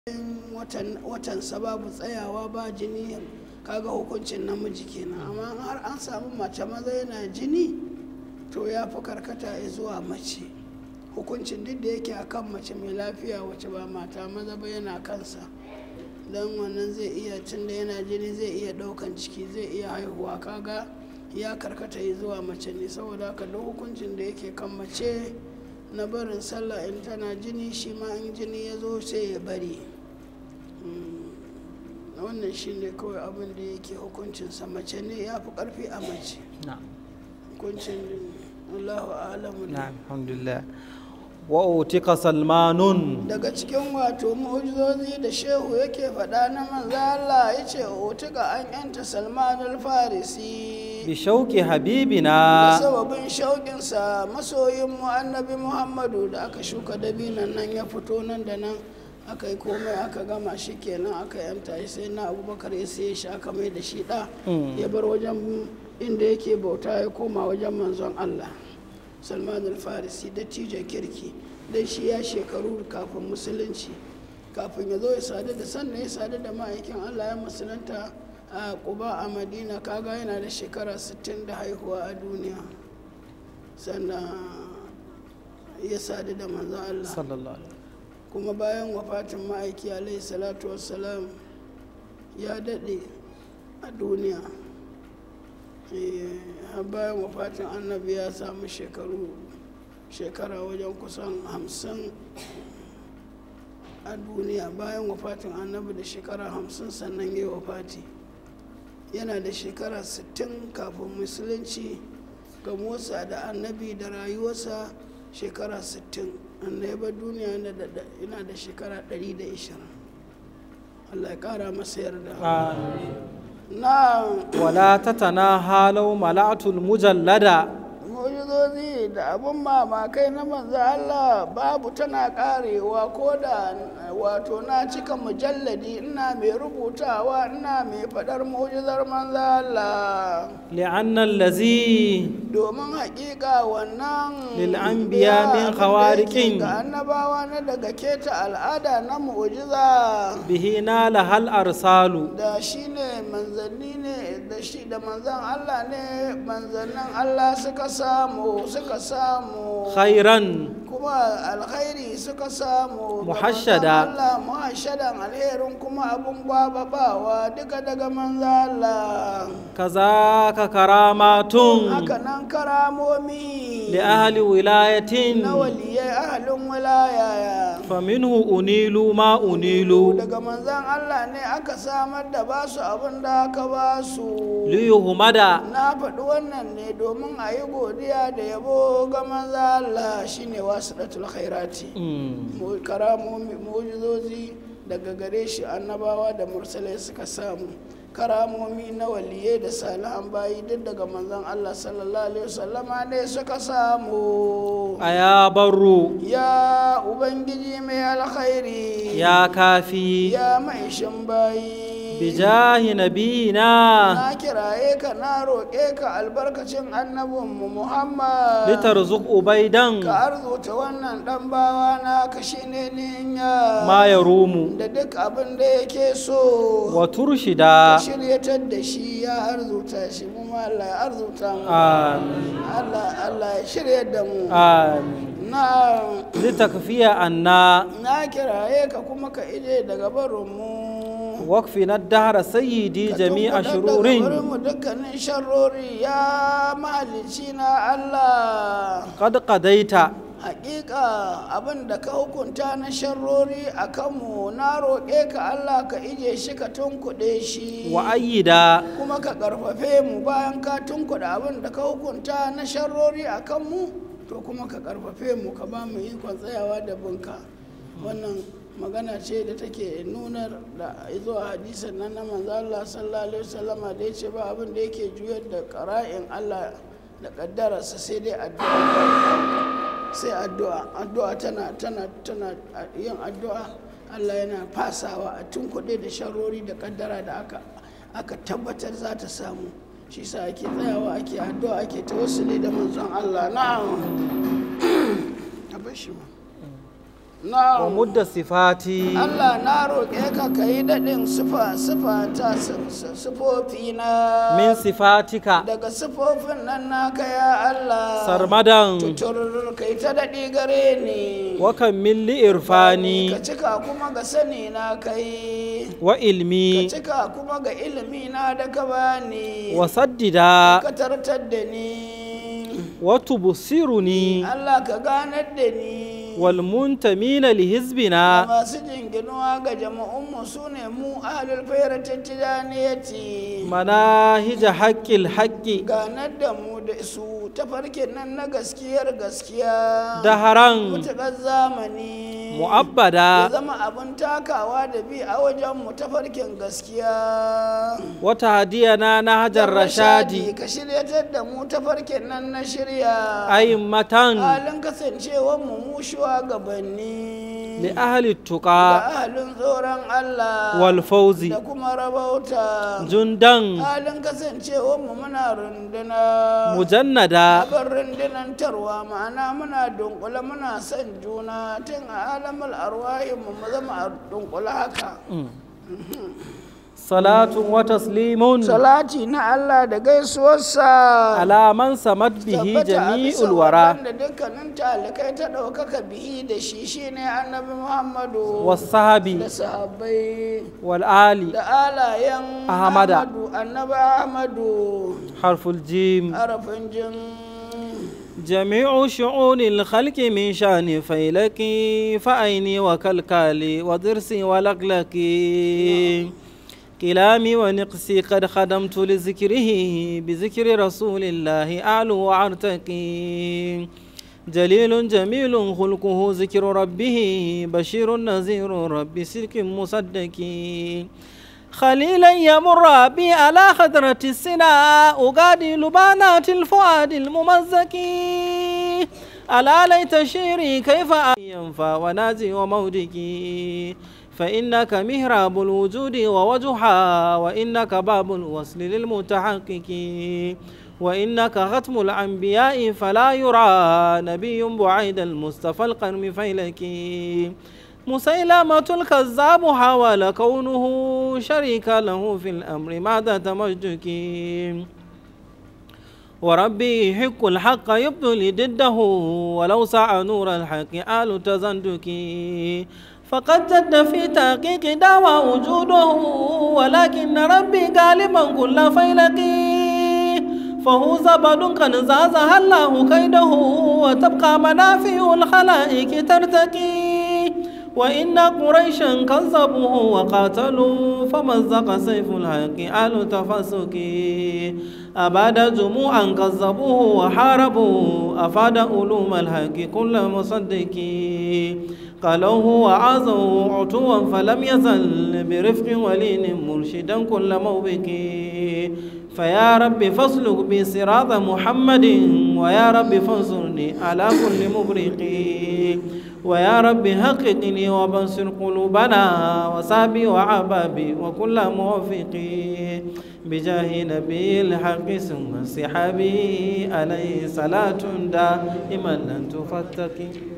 watansa babu tsayawa ba jini kaga hukuncin namiji kenan amma har an samu mace maza yana jini to ya fi karkata zuwa mace hukuncin duk da yake akan mace mai lafiya wacce ba mata maza ba yana kansa don wannan zai iya tun da yana jini zai iya daukan ciki zai iya haihuwa kaga ya karkata zuwa mace ne saboda haka duk hukuncin da yake kan mace na barin sallah in tana jini shi ma in jini ya zo sai ya bari wannan shi ne kawai abin da yake hukuncinsa mace ne ya fi karfi a mace hukuncin allahu alamu ne alhamdulillah wa utika salmanun daga cikin wato mu'ujizozi da shehu yake faɗa na manzo Allah ya ce utika an yanta salmanul farisi bi shauki da habibina sababin shauƙinsa masoyin mu annabi muhammadu da aka shuka dabinan nan ya fito nan da nan aka yi komai aka gama shi kenan aka yanta shi sai na abubakar ya sai shi aka mai da shi ɗa ya bar wajen inda yake bauta ya koma wajen manzon allah salman al-farisi da tijo kirki dan shi ya shekaru kafin musulunci kafin ya zo ya sadu da sannan ya sadu da ma'aikin allah ya musulunta a kuba a madina kaga yana da shekara 60 da haihuwa a duniya sannan ya sadu da manzon allah sallallahu alaihi kuma bayan wafatin ma'aiki alaihi salatu wassalam ya daɗe a duniya Eh, har bayan wafatin annabi ya samu shekaru shekara wajen kusan hamsin a duniya bayan wafatin annabi da shekara hamsin sannan ya yi wafati yana da shekara sittin kafin musulunci ga motsa da annabi da rayuwarsa shekara sittin annabi duniya yana da- yana da shekara ɗari da ishirin allah ya ƙara masa yarda Amin. na wala tatana halau mala'atul mujallada mujizozi da abin mamakai na manzo Allah babu tana karewa ko da wato na cika mujalladi ina mai rubutawa ina mai faɗar mujizar manzo Allah li'anna allazi domin haƙiƙa wannan Lil anbiya biya min abin da khawariqin. yake ga annabawa na daga keta al'ada na mu'jiza bihi nala hal arsalu da shi ne manzanni ne da shi da manzan Allah ne manzannin Allah suka samu suka samu khairan kuma alkhairi suka samu ga Muhashshada. manzon Allah muhashadan alherin kuma abun gwababawa duka daga manzan Allah kazaka karamatun haka nan karamomi li ahli wilayatin na waliyai ahalin wilaya faminhu unilu ma unilu daga manzan Allah ne aka samar da basu abin da aka basu liyuhmada na faɗi wannan ne domin a yi godiya da yabo ga manza Allah shine wasu ɗatul khairati Mm. Mu- karamomi mujizozi daga gare shi annabawa da mursalai suka samu karamomi na waliyai da salihan bayi duk daga manzon Allah sallallahu alaihi wasallama ne suka samu aya barru ya ubangiji mai alkhairi ya kafi ya maishin bayi bijahi nabiyina na kiraye ka na roƙe ka albarkacin annabinmu muhammad litarzuq ubaidan ka arzuta wannan ɗan bawa na ka shi ne ninya ma yarumu da duk abin da yake so wa ka turshida shiryatar da shi ya arzuta shi mu ma Allah ya arzuta mu amin Allah Allah ya shirya da mu amin na litakfiya anna na kiraye ka kuma ka ije daga barin mu wakfina dahra sayyidi jami'a shururin mu dukkanin sharrori ya mahalicci na Allah qad qadaita hakika abin da ka hukunta na sharrori a kanmu na roƙe ka Allah ka ije shi ka tunkuɗe shi wa ayyida kuma ka ƙarfafe mu bayan ka tunkuɗe abin da ka hukunta na sharrori a kanmu to kuma ka ƙarfafe mu ka ba mu ikon tsayawa da bunka wannan magana ce da take nunar da zuwa hadisan nan na manzo Allah sallallahu alaihi wasallama da yace ba abin da yake juyar da qara'in Allah da kaddararsa sai dai addu'a sai addu'a addu'a tana tana tana yin addu'a Allah yana fasawa a tunkuɗe da sharori da kaddara da aka aka tabbatar za ta samu shi sa ake tsayawa ake addu'a ake tawassuli da manzon Allah na'am a bar shi ma na ومد صفاتي Allah na roƙe ka ka yi daɗin sifa sifa ta sifofi na من صفاتك daga sifofin nan naka ya Allah سرمدا tutur kai ta daɗi gare ni وكمل لي ka إرفاني cika kuma ga sani na kai ka وإلمي cika kuma ga ilimi na da ka bani وسددا ka tartar da ni وتبصرني Allah ka ganar da ni والمنتمين da لحزبنا masu jinginuwa ga jama'unmu su ne mu ahlul fairatin tijaniyati مناهج حق الحق ganar da mu da su tafarkin nan na gaskiyar gaskiya دهرا mutuƙar zamani ya مؤبدا zama abin takawa da bi a wajen mu tafarkin gaskiya وتهدينا نهج الرشاد ka shiryatar da mu tafarkin nan na shirya أئمة halin kasancewar mu mu shugabanni لأهل da التقى ahalin tsoron Allah والفوز da kuma rabauta جندا halin kasancewar mu muna runduna مجندا abin rundunantarwa ma'ana muna dunkule muna son juna tun a alamul arwahin mu mu zama a dunkule haka صلاة وتسليم salati na Allah da gaisuwarsa على من سمت به tabbata a جميع bisa الورى waɗanda dukkanin talikai ta ɗaukaka bihi da shi shine annabi muhammadu والصحب da sahabbai والآل da alayen Ahmada. ahmadu annabi ahmadu حرف الجيم harafin jin جميع شؤون الخلق من شان فيلك فأيني وكالكالي وضرسي ولقلقي كلامي ونقسي قد خدمت لذكره بذكر رسول الله أعلو وأرتقي جليل جميل خلقه ذكر ربه بشير نذير رب سلك مصدقي خليلا يمر بي على خضرة السناء أغادي لبانات الفؤاد الممزك ألا ليت شيري كيف ينفع ونازي ومودكي فإنك مهراب الوجود ووجها وإنك باب الوصل للمتحقق وإنك ختم الأنبياء فلا يرى نبي بعيد المصطفى القرم فيلك مسيلمة الكذاب حاول كونه شريكا له في الأمر ماذا تمجدك وربي يحق الحق يبذل ضده ولو سعى نور الحق آل تزندك فقد جد في تحقيق دعوى وجوده ولكن ربي غالبا كل فيلق فهو زبد قد زازها الله كيده وتبقى منافع الخلائق ترتقي وإن قريشا كذبوه وقاتلوا فمزق سيف الحق آل تفسك أباد جموعا كذبوه وحاربوا أفاد علوم الحق كل مصدق قالوه وعازوا عتوا فلم يزل برفق ولين مرشدا كل موبك فيا رب فاسلك بي صراط محمد ويا رب فانصرني على كل مبرق ويا رب حققني وبنصر قلوبنا وصابي وعبابي وكل موفق بجاه نبي الحق ثم صحابي عليه صلاة دائما لن تفتك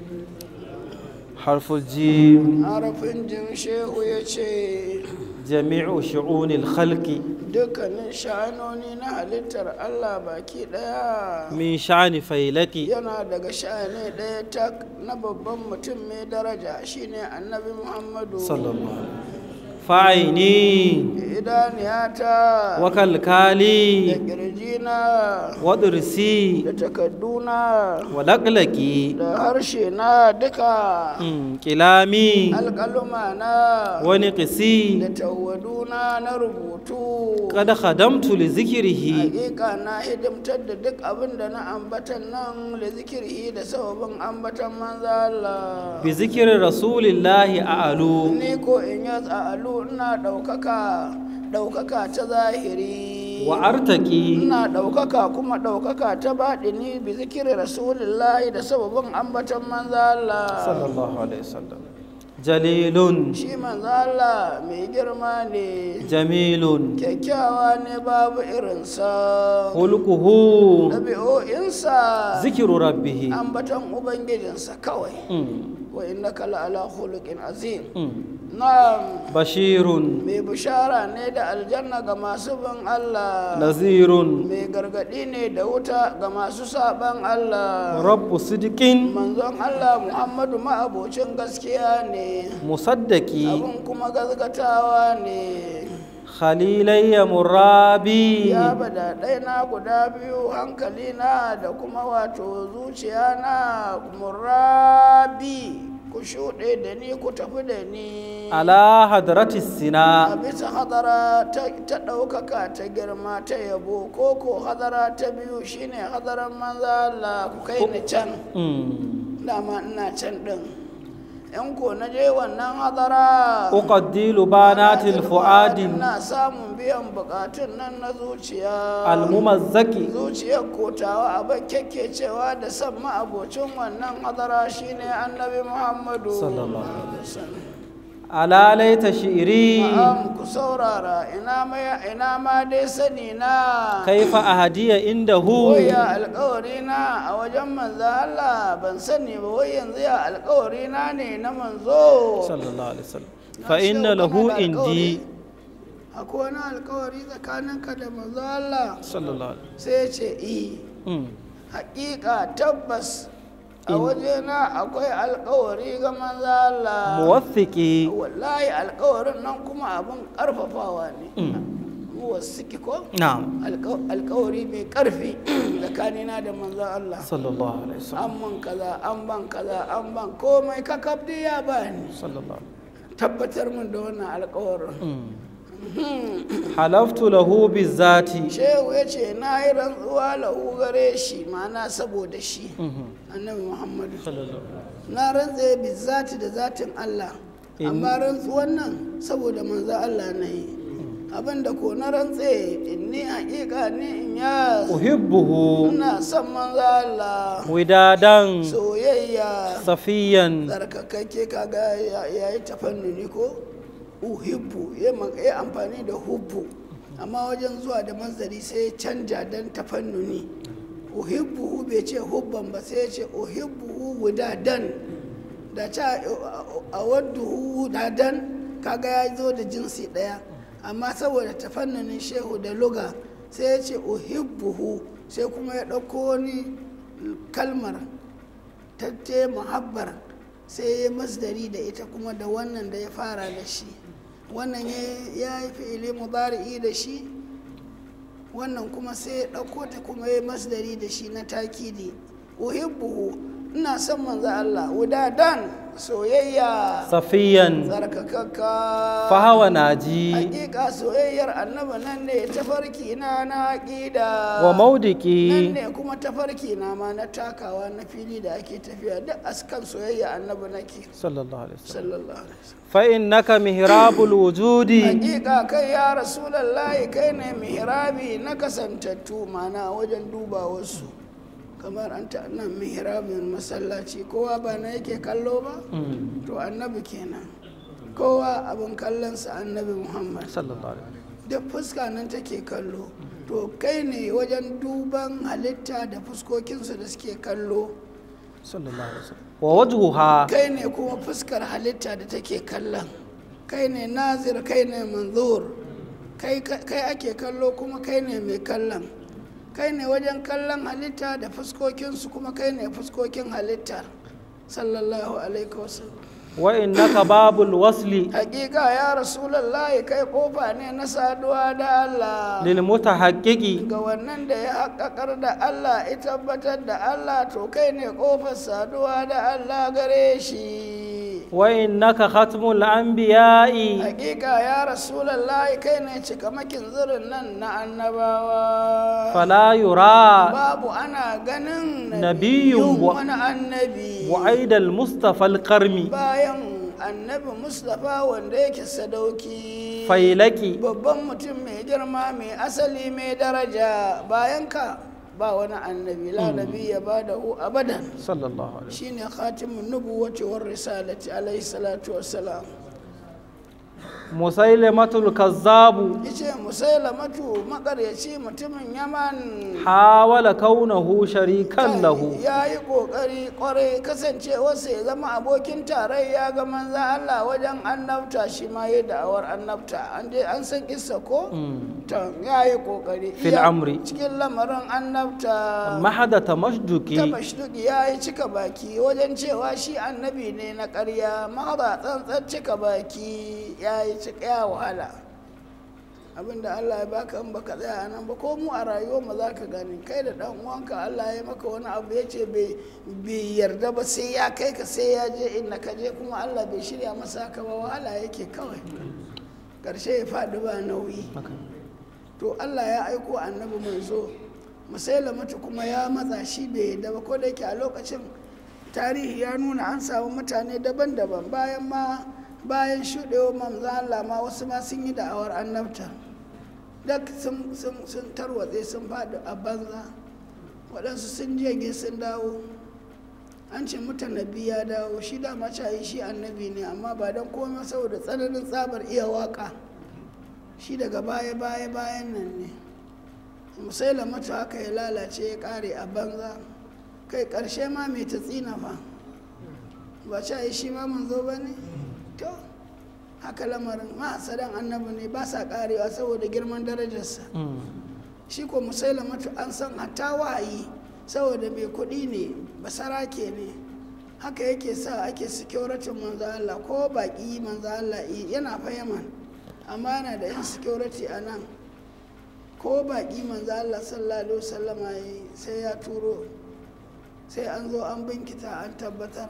حرف الجيم harafin jin shehu ya ce جميع شؤون الخلق dukkanin sha'anoni na halittar Allah baki ɗaya من شأن فيلك yana daga sha'ani ɗaya tak na babban mutum mai daraja shine annabi muhammadu صلى الله عليه وسلم فعيني idaniyata da وكالكالي ƙirjina ودرسي da takadduna ولقلقي da harshe na duka أم، كلامي alƙaluma na da ونقسي tawaduna na rubutu قد خدمت لذكره hakika na hidimtar da duk abin da na ambatan nan da zikiri da sababin ambatan manzo Allah بذكر رسول الله أعلو ni ko in ya tsa'alu ina ɗaukaka ɗaukaka ta zahiri وأرتقي ina ɗaukaka kuma ɗaukaka ta baɗini bi zikiri rasulillahi da sababin ambatan manzo Allah صلى الله عليه وسلم جليل shi manzo Allah mai girma ne جميل kyakkyawa ne babu irinsa خلقه ɗabi'o'insa ذكر ربه ambatan ubangijinsa kawai أم، wa innaka la'ala khuluqin azim Mm. na'am bashirun mai bishara ne da aljanna ga masu bin Allah nazirun mai gargadi ne da wuta ga masu saban Allah rabbu sidikin manzon Allah Muhammadu ma'abocin gaskiya ne musaddaki abin kuma gazgatawa ne khalilayya murabi ya bada na guda biyu hankali na da kuma wato zuciya na murabi ku shuɗe da ni ku tafi da ni ala hadrati a sina bisa hadara ta ta ɗaukaka ta girma ta yabo ko ko hadara ta biyu shine hadaran manza Allah ku kai ni can Mm. dama ina can ɗin in ko na je wannan hadara uqaddilu banatil fuadi ina samun biyan bukatun nan na zuciya almumazzaki zuciyar kotawa abin cewa da san ma'abocin wannan hadara shine annabi muhammadu Sallallahu alaihi wasallam ala laita shi'ri Na'am ku saurara ina ma ina ma dai sani na kaifa ahadiya indahu Waya alkawari na a wajen manzo Allah ban sani ba wai yanzu ya alkawari na ne na manzo sallallahu alaihi wasallam Na fa ce inna kana lahu da indi alkawari. akwai wani alkawari tsakaninka da manzo Allah sallallahu alaihi sai ya ce i Mm. hakika tabbas a wajena akwai alkawari ga manzo Allah muwaththiki wallahi alkawarin nan kuma abin karfafawa ne muwassiki ko na'am Alka- alkawari mai karfi tsakanina da manzon Allah sallallahu alaihi wasallam an man kaza an ban kaza an ban komai kakab dai ya bani sallallahu tabbatar min da wannan alkawarin Mm. halaftu lahu bizati shehu ya ce na yi rantsuwa lahu gare shi ma'ana saboda shi Mhm. annabi muhammadu sallallahu na rantse bi zati da zatin Allah In- amma rantsuwan nan saboda manzo Allah na yi abinda ko na rantse ni hakika ni in ya uhibbuhu ina son manzo Allah widadan soyayya safiyan tsarkakakke kaga ya ya yi tafannuni ko uhibbu ya ma- ya amfani da hubbu amma wajen zuwa da mazari sai ya canja don tafannuni uhibbu bai ce hubban ba sai ya ce uhibbu wudadan da ca a waddu wudadan kaga ya zo da jinsi ɗaya amma saboda tafannunin shehu da luga sai ya ce uhibbuhu sai kuma ya ɗauko wani kalmar ta ce muhabbar sai ya masdari da ita kuma da wannan da ya fara da shi wannan ya- ya yi fi'ili mudari'i da shi wannan kuma sai ya ɗauko ta kuma ya masdari da shi na takidi uhibbuhu ina son manzo Allah wudadan soyayya safiyan tsarkakakka fahawa naji hakika soyayyar annaba nan ne tafarki na na aƙida wa nan maudiki ne kuma tafarki na ma na takawa na fili da ake tafiya duk askan soyayya annabi nake sallallahu alaihi wasallam sallallahu alaihi wasallam fa innaka mihrabul wujudi hakika kai ya rasulallahi kai ne mihrabi na kasantattu mana wajen duba wasu kamar an ta nan mihrabin masallaci kowa ba na yake kallo ba Mm. to annabi kenan kowa abin kallonsa annabi muhammad sallallahu alaihi wasallam da fuska nan take kallo to kai ne wajen duban halitta da fuskokinsu da suke kallo sallallahu alaihi wasallam wa wajhuha kai ne kuma fuskar halitta da take kallon kai ne nazir kai ne manzur kai kai ake kallo kuma kai ne mai kallon kai ne wajen kallon halitta da fuskokinsu kuma kai ne fuskokin halitta sallallahu alaihi wasallam wa innaka babul wasli hakika ya rasulallahi kai kofa ne na saduwa da Allah lil mutahaqqiqi ga wannan da ya haƙaƙar da Allah ya tabbatar da Allah to kai ne ƙofar saduwa da Allah gare shi wa innaka khatmul anbiya'i hakika ya rasulallahi kai ne cikamakin zirin nan na annabawa fala yura babu ana ganin Nabiyyun wa- wani annabi wa aidal mustafa al-qarmi bayan annabi mustapha wanda yake sadauki failaki babban mutum mai girma mai asali mai daraja bayan ka ba wani annabi la nabi ya ba da hu abadan sallallahu alaihi shine khatimun nubuwati war risalati alaihi salatu wassalam musailamatul kazzabu yace musailamatu makaryaci mutumin yaman حاول كونه شريكا له ya yi ƙoƙari ƙwarai kasancewarsa ya zama abokin tarayya ga manzan Allah wajen annabta shi ma ya da'awar annabta an dai an san kissa ko ta ya yi ƙoƙari Fil Iya- amri. cikin lamarin annabta mahada ta tamashduki mashduki ya yi cika baki wajen cewa shi annabi ne na ƙarya mahada tsantsan cika baki ya yi cika ya wahala abinda Allah ya baka in baka tsaya a nan ba ko mu a rayuwar mu za ka gani kai da dan uwanka Allah ya maka wani abu ya ce bai bai yarda ba sai ya kai ka sai ya je inda ka je kuma Allah bai shirya masa haka ba wahala yake kawai karshe ya faɗi ba nauyi to Allah ya aiko annabi manzo musailamatu kuma ya matsa shi bai yadda ba ko da yake a lokacin tarihi ya nuna an samu mutane daban-daban bayan ma bayan shuɗewa manzo Allah ma wasu ma sun yi da'awar annabta duk sun sun sun tarwatse sun faɗi a banza waɗansu sun jege sun dawo an ce mutanabi ya dawo shi da macayi shi annabi ne amma ba don komai saboda tsananin tsabar iya waka shi daga baya baya bayan nan ne musaila mata haka ya lalace ya kare a banza kai karshe ma mai ta tsina fa ba ca yi shi ma manzo ba ne to haka lamarin mahasadan annabi ne ba sa karewa saboda girman darajarsa shi ko musaila mata an san hatta wahayi saboda mai kuɗi ne basarake ne haka yake sa ake security manzo Allah ko baki manzo Allah yi- yana fa Yaman amma yana da yan security a nan ko baki manzo Allah sallallahu alaihi wasallama yi sai ya turo sai an zo an binkita an tabbatar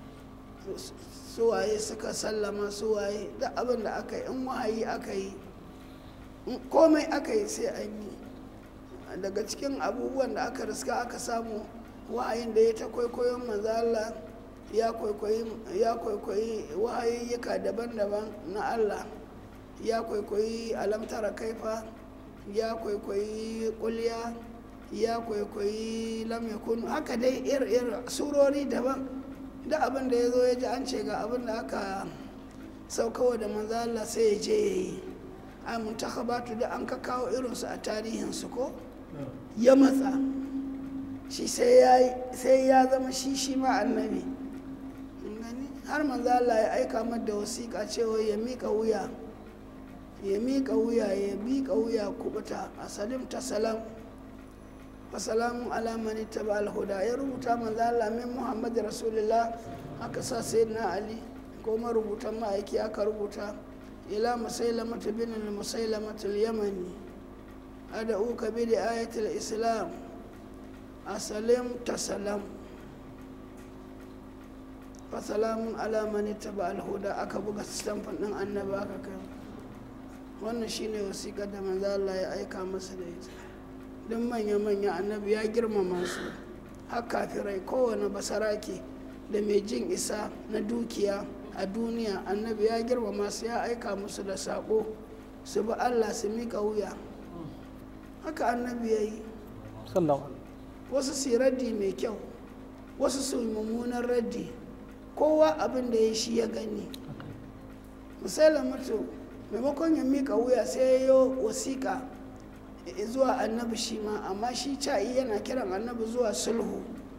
suwaye suka sallama suwaye da abin da aka yi in wahayi aka yi in komai aka yi sai an yi daga cikin abubuwan da aka riska aka samu wahayin da ya ta kwaikwayon manzo Allah ya kwaikwayi ya kwaikwayi wahayayyuka daban-daban na Allah ya kwaikwayi alamtara kaifa ya kwaikwayi kulya ya kwaikwayi lam yakun haka dai ir-ir surori daban da abin da ya zo ya ji an ce ga abin da aka saukawa da manzo Allah sai ya je ya yi a muntakhabatu da an ka kawo irinsu a tarihinsu ko ya matsa shi sai ya sai ya zama shi shi ma annabi Kun gani? har manzo Allah ya aika mata da wasiƙa cewa ya miƙa wuya ya miƙa wuya ya miƙa wuya kubuta a salim ta salam wa salamun ala man ittaba al huda ya rubuta manzo Allah min Muhammad rasulullah aka sa sayyidina Ali ko marubutan ma'aiki aka rubuta ila musailamatu bin al musailamatu al yamani ad'uka bi ayati al islam asalim tasalam fa salamun ala man ittaba al huda aka buga stamfin din annabi aka kai wannan shine wasiƙar da manzo Allah ya aika masa da ita duk manya-manya annabi ya girmama su har kafirai kowane basarake da mai jin isa na dukiya a duniya annabi ya girmama su ya aika musu da saƙo su bi allah su miƙa wuya haka annabi ya yi sallallahu wasu su yi raddi mai kyau wasu su yi mummunan raddi kowa abin da ya shi ya gani misali mutu maimakon ya miƙa wuya sai ya yi wasiƙa zuwa annabi shi ma amma shi ca'i yana kiran annabi zuwa sulhu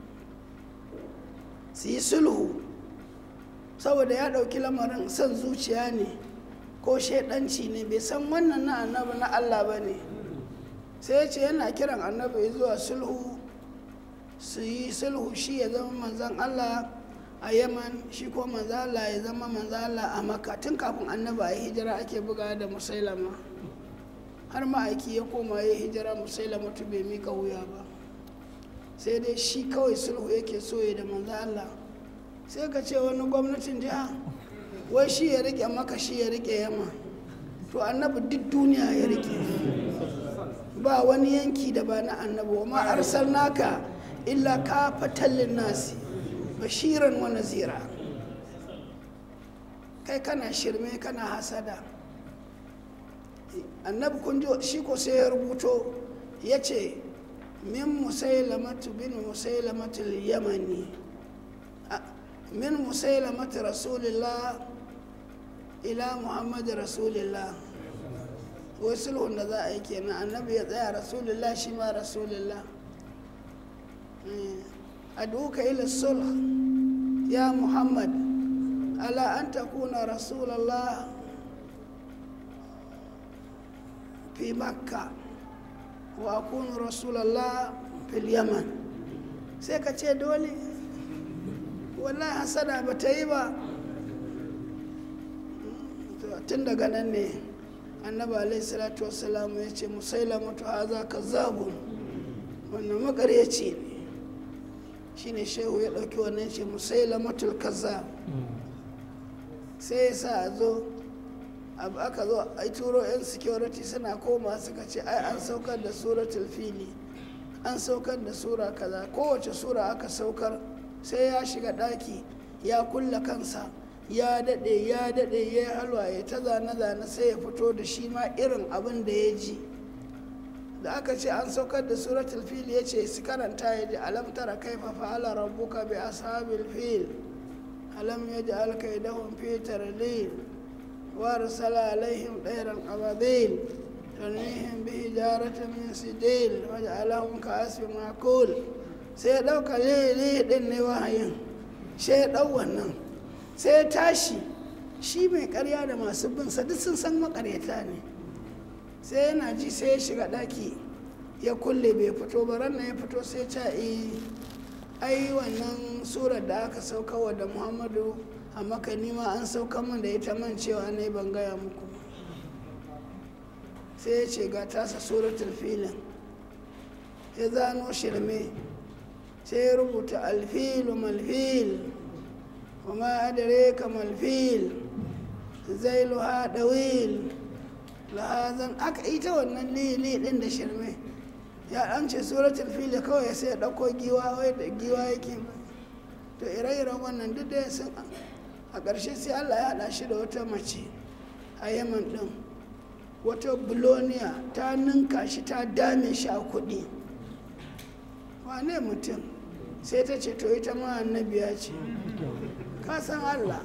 su yi sulhu saboda ya ɗauki lamarin son zuciya ne ko shaidanci ne bai san wannan na annabi na allah ba ne sai ya ce yana kiran annabi zuwa sulhu su yi sulhu shi ya zama manzan allah a yaman shi ko manzan allah ya zama manzan allah a makka tun kafin annabi a yi hijira ake buga da musailama har ma'aiki ya koma ya hijira musailama tu bai mika wuya ba sai dai shi kawai sulhu yake so ya da manzan allah sai ka ce wani gwamnatin jiha wai shi ya rike maka shi ya rike yamma to annabi duk duniya ya rike ba wani yanki da ba na annabi wa ma arsalnaka illa ka fatallin nasi bashiran wa nazira kai kana shirme kana hasada annabi kun ji shi ko sai ya rubuto ya ce min musailamatu bin musailamatu yamani min musailamatu rasulillah ila muhammadu rasulillah wai sulhun da za a yi kenan annabi ya tsaya rasulullah shi ma rasulullah aduka ila sulh ya muhammad ala an takuna rasulallah fi makka wa akunu rasulallah fil yaman sai ka ce dole wallahi hasada ba ta yi ba tun daga nan ne annabi alaihi salatu wassalamu ya ce musailamatu haza kazzabun wannan makaryaci ne shine shehu ya ɗauki wannan ce musailamatul kazzab sai ya sa a zo abu aka zo a turo 'yan security suna koma suka ce ai an saukar da suratul fili an saukar da sura kaza kowace sura aka saukar sai ya shiga ɗaki ya kulla kansa ya daɗe ya daɗe ya yi halwa ya ta zane-zane sai ya fito da shi ma irin abin da ya ji da aka ce an saukar da suratul fil ya ce su karanta ya ji alam tara kaifa fa'ala rabbuka bi ashabil fil alam yaj'al kaydahum fi tardil wa arsala alaihim ɗairan ababil tarmihim bi hijaratin min sijil wa ja'alahum ka'asfin ma'kul sai ya ɗauka lele ɗin ne wahayin sai ya ɗau wannan sai ya tashi shi mai karya da masu bin sa duk sun san makaryata ne sai yana ji sai ya shiga ɗaki ya kulle bai fito ba ran ya fito sai ta ai wannan surar da aka sauka wa da muhammadu a maka nima an sauka min da ita man cewa ne ban gaya muku sai ya ce ga tasa suratul filin ya zano shirme sai ya rubuta alfilu malfil وما أدريك ما الفيل زيلها طويل لهذا أك إيتا wannan lili din da shirme ya an ce suratul fil kawai sai ya dauko giwa wai da giwa yake to ire-iren wannan duk da sun a ƙarshe sai Allah ya haɗa shi da wata mace a Yaman din wata buloniya ta ninka shi ta dame shi a kuɗi wane mutum sai ta ce to ita ma annabiya ce ka san Allah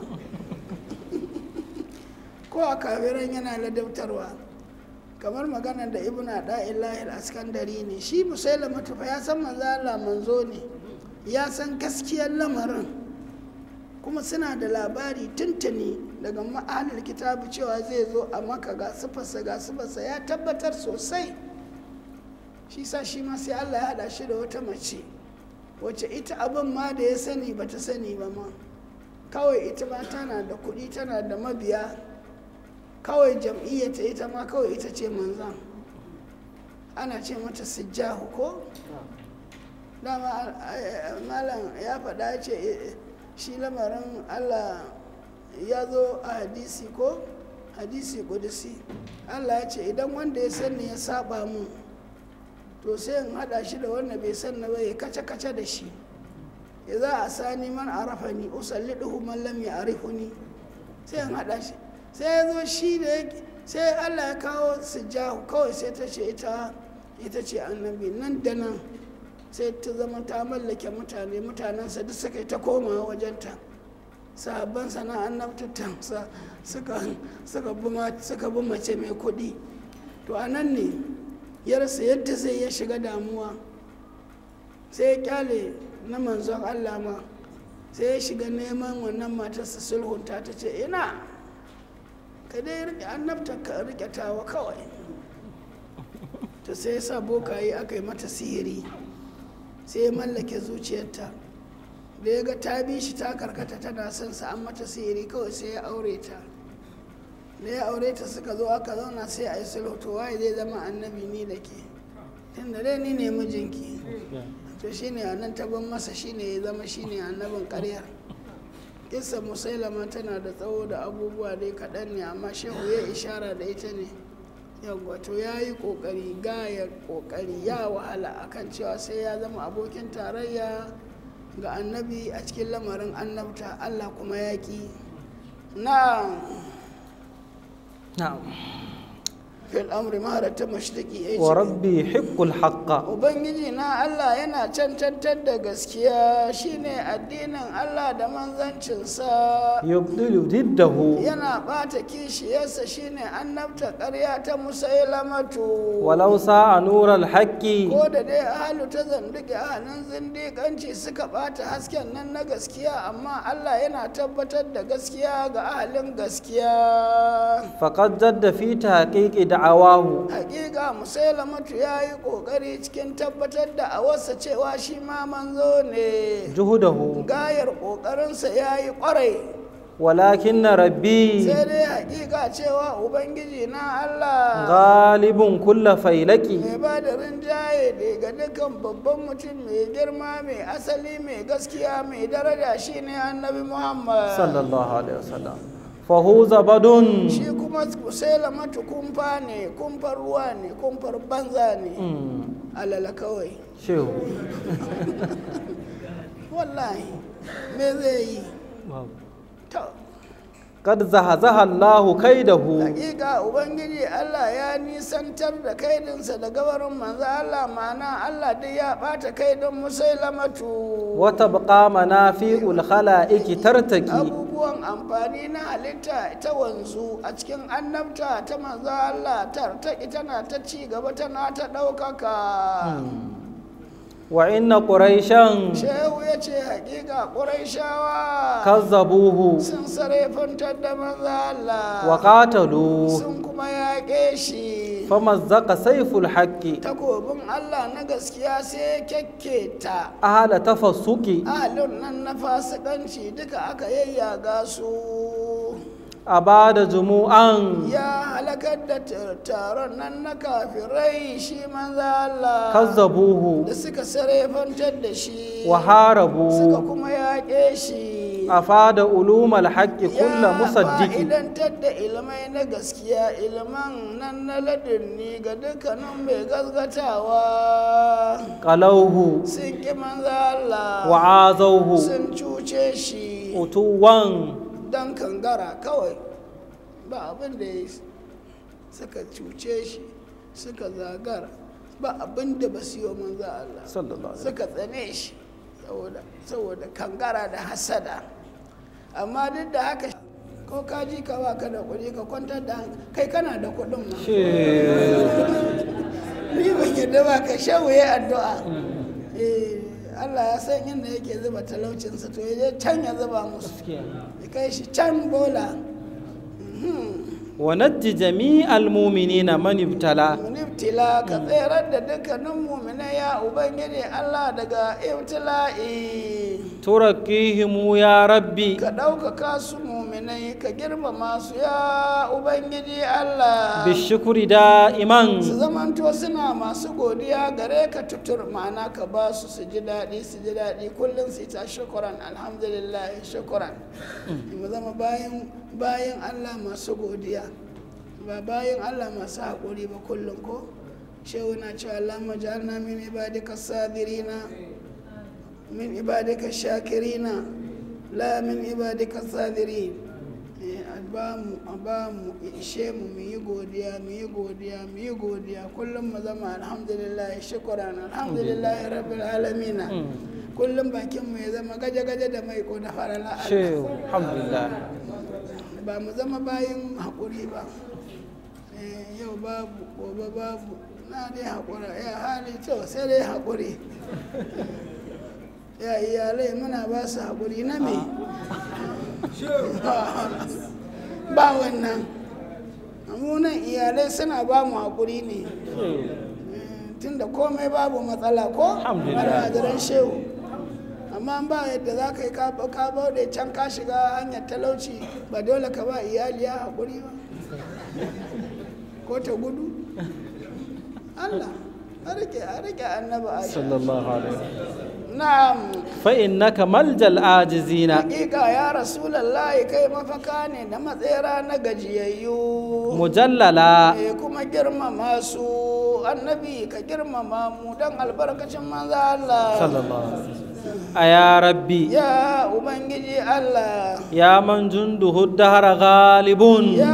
ko a kafiran yana ladabtarwa kamar maganar da ibn da'illahi askandari ne shi musailama tufa ya san manzo Allah manzo ne ya san gaskiyar lamarin kuma suna da labari tuntuni daga ma'anar kitabu cewa zai zo a maka ga sifarsa ga sifarsa ya tabbatar sosai shi sa shi ma sai Allah ya haɗa shi da wata mace wacce ita abin ma da ya sani bata sani ba ma kawai ita ma tana da kuɗi tana da mabiya kawai jam'iyyata ita ma kawai ita ce manzan ana ce mata sijjahu ko dama malam ya faɗa ce shi lamarin allah ya zo a hadisi ko hadisi kudusi allah ya ce idan wanda ya sani ya saba mu to sai in haɗa shi da wanda bai sanna ba ya kace-kace da shi za a sani man arafani usalliduhu man lam ya'rifuni sai an hada shi sai ya zo shi da sai Allah ya kawo sujjahu kawai sai ta ce ita ita ce annabi nan da nan sai ta zama ta mallake mutane mutanensa duk suka yi ta koma wajenta sahabban sana annabtattansa suka suka bi mace mai kuɗi to a nan ne ya rasa yadda zai ya shiga damuwa sai ya kyale na manzon Allah ma sai ya shiga neman wannan matarsa sulhunta ta ce ina ka dai rike annabta ka rike tawa kawai ta sai ya sa bokaye aka yi mata sihiri sai ya mallake zuciyarta da ya ga ta bi shi ta karkata tana son sa an mata sihiri kawai sai ya aure ta da ya aure ta suka zo aka zauna sai a yi sulhu to waye zai zama annabi ni da ke tunda dai ni ne mijinki to shine a nan taban masa shine ya zama shine annabin karyar kissa musailama tana da tsawo da abubuwa dai kaɗan ne amma shehu ya ishara da ita ne yawwa to ya yi ƙoƙari gaya ƙoƙari ya wahala akan cewa sai ya zama abokin tarayya ga annabi a cikin lamarin annabta allah kuma ya ƙi na na'am fil amri maharata mashtaki ya wa rabbi hiqqul haqqa ubangiji na allah yana cancantar da gaskiya shine addinin allah da manzancinsa yubdilu diddahu yana ɓata kishiyarsa shine annabta ƙarya ta musailamatu walau sa'a nural haqqi ko da dai ahalu ta zanduke ahalin zindiƙanci suka ɓata hasken nan na gaskiya amma Allah yana tabbatar da gaskiya ga ahalin gaskiya faqad jadda fi tahqiqi da'awahu hakika musailamatu ya yi ƙoƙari cikin tabbatar da awarsa cewa shi ma manzo ne juhudahu gayar ƙoƙarinsa ya yi ƙwarai walakin rabbi sai dai hakika cewa ubangiji na Allah ghalibun kulla failaki mai ba da rinjaye ne ga dukkan babban mutum mai girma mai asali mai gaskiya mai daraja shine annabi muhammad sallallahu alaihi wasallam fahuza badun shi kuma sai lamatu kumfa ne kumfar ruwa ne kumfar banza ne Mm, alala kawai shehu wallahi me zai yi to kad zahazaha Allahu kaidahu hakika ubangiji allah ya nisantar da kaidinsa da gabarin manzo allah ma'ana allah duk ya bata kaidin musailamatu wa tabqa manafi'ul khalaiqi tartaki abubuwan amfani na halitta ta wanzu a cikin annabta ta manzo Allah tartaki tana ta ci gaba tana ta ɗaukaka wa inna quraishan shehu ya ce hakika ƙuraishawa kazzabuhu sun sarefantar da manzo Allah wa qatalu sun kuma yaƙe shi famazzaqa sayful haqqi takobin Allah na gaskiya sai ya kyakketa ahla tafassuki ahalin nan na fasikanci duka aka yayyaga su abada jumu'an ya halakar da tar- taron nan na kafirai shi manzo Allah kazzabuhu da suka sarefantar da shi wa suka harabu kuma yaƙe shi afada ulumal haqqi kulla ya musaddiki fa'idantar da ilmai na gaskiya ilman nan na ladunni ga dukkanin mai gaskatawa qalawhu sun ƙi manzo Allah wa azawhu sun cuce shi utuwan dan kangara kawai ba abin da ya suka cuce shi suka zagara ba abin da ba su yi wa manzo Allah sallallahu alaihi suka tsane shi saboda saboda kangara da hasada amma duk da haka ko ka ji ka ba ka da kuɗi ka kwantar da hankali kai kana da kuɗin ma ni ban yadda ba ka shawuye addu'a eh Allah ya san inda yake zuba talaucinsa to ya je can ya zuba musu ya kai shi can bola wa najji jami'al mu'minina man ibtala munibtila ka tserar da dukkanin muminai ya ubangiji Allah daga ibtila'i turakihimu ya rabbi ka ɗaukaka su muminai ka girmama su ya ubangiji Allah bishukuri da'iman su zamanto suna masu godiya gare ka tutur ma'ana ka ba su su ji daɗi su ji daɗi kullum su yi ta shukuran alhamdulillah shukuran mu zama bayan bayan Allah masu godiya ba bayan Allah masu haƙuri ba kullum ko shehu na cewa Allah majalna min ibadika sabirina min ibadika shakirina la min ibadika sabirin Eh, a ba mu a ba mu ya ishe mu mu yi godiya mu yi godiya mu yi godiya kullum mu zama alhamdulillah shukran alhamdulillah rabbil alamin kullum bakin mu ya zama gaje gaje da mai ko da farala Allah shehu alhamdulillah ba mu zama bayan haƙuri ba Eh, yau babu gobe babu na dai haƙura ya hali to sai dai haƙuri ya iyalai muna ba su haƙuri na me ba wannan munan iyalai suna ba mu haƙuri ne tunda komai babu matsala ko Alhamdulillah. almajiran shehu amma ba yadda za ka yi ka ka bauɗe can ka shiga hanyar talauci ba dole ka ba iyali ya haƙuri ba ko ta gudu Allah a rike a rike annabi Aisha sallallahu alaihi na'am fa innaka maljal ajizina hakika ya rasulallahi kai mafaka ne na matsera na gajiyayyu mujallala Eh, kuma girmama su annabi ka girmama mu don albarkacin manzo Allah sallallahu alaihi a ya rabbi ya ubangiji Allah ya man junduhu dahara ghalibun ya wannan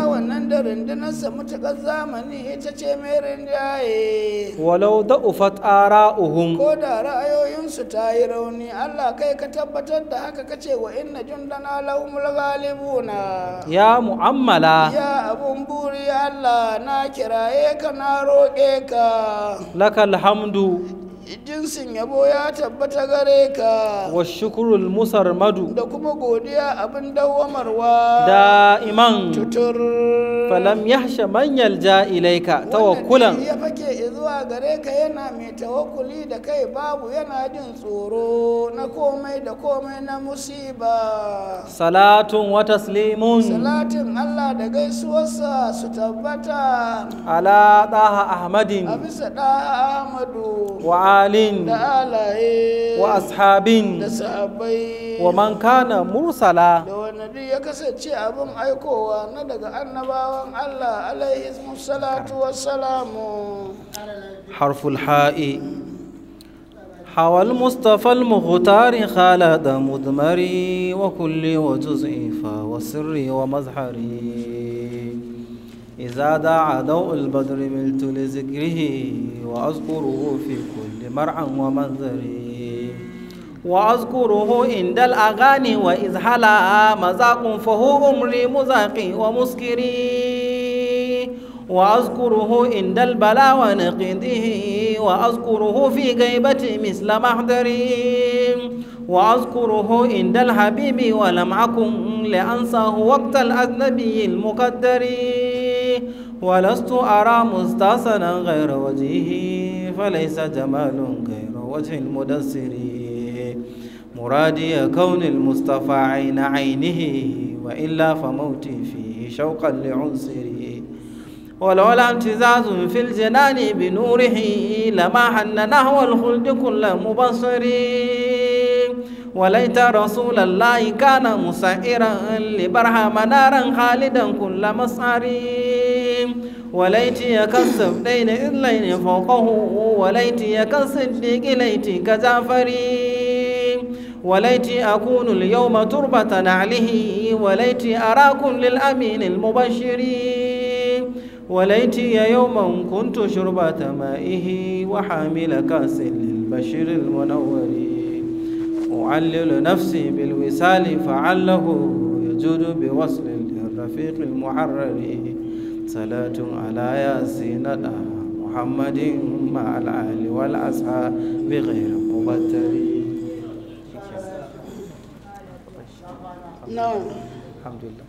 da rundunarsa mutuƙar zamani ita ce mai rinjaye ولو ضعفت آراؤهم ko da ra'ayoyinsu ta yi rauni Allah kai ka tabbatar da haka kace wa inna jundana lahumul ghalibuna يا مؤملا ya abun buri Allah na kiraye ka na roƙe ka لك الحمد jinsin yabo ya tabbata gare ka والشكر المسرمد da kuma godiya abin dawwamarwa دائما tutur فلم يحش من يلجا اليك توكلا Wannan ya fake zuwa gare ka yana mai tawakkuli da kai babu yana jin tsoro na komai da komai na musiba صلاة وتسليم salatin Allah da gaisuwarsa su tabbata على طه أحمد a bisa ɗaha Ahmadu وآل da alaye وأصحاب da sahabbai ومن كان مرسلا da wanda duk ya kasance abin aikowa na daga annabawan Allah alaihi salatu wassalamu حرف الحاء حوى المصطفى المختار خالد مدمري وكل وجزء والسر ومظهري إذا دعا ضوء البدر ملت لذكره وأذكره في كل مرعى ومنظري وأذكره عند الأغاني وإذ حلا مذاق فهو أمري مذاقي ومسكري وأذكره عند البلاء ونقده وأذكره في غيبة مثل محضري وأذكره عند الحبيب ولم أكن لأنساه وقت الأجنبي المقدر ولست أرى مستحسنا غير وجهه فليس جمال غير وجه المدسر مرادي كون المصطفى عين عينه وإلا فموتي فيه شوقا لعنصره ولولا امتزاز في الجنان بنوره لما حن نحو الخلد كل مبصر وليت رسول الله كان مسائرا لبرهام نارا خالدا كل مسعر وليت يكسب دين إذلين فوقه وليت يكصديق ليت كجعفر وليت أكون اليوم تربة نعله وليت أراكم للأمين المبشر وليتي يوما كنت شربة مائه وحامل كاس للبشر المنور أعلل نفسي بالوصال فعله يجود بوصل للرفيق المحرر صلاة على ياسين محمد مع الآل والأصحاب بغير مبتر na الحمد لله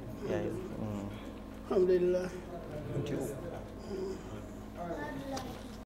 alhamdulillah alhamdulillah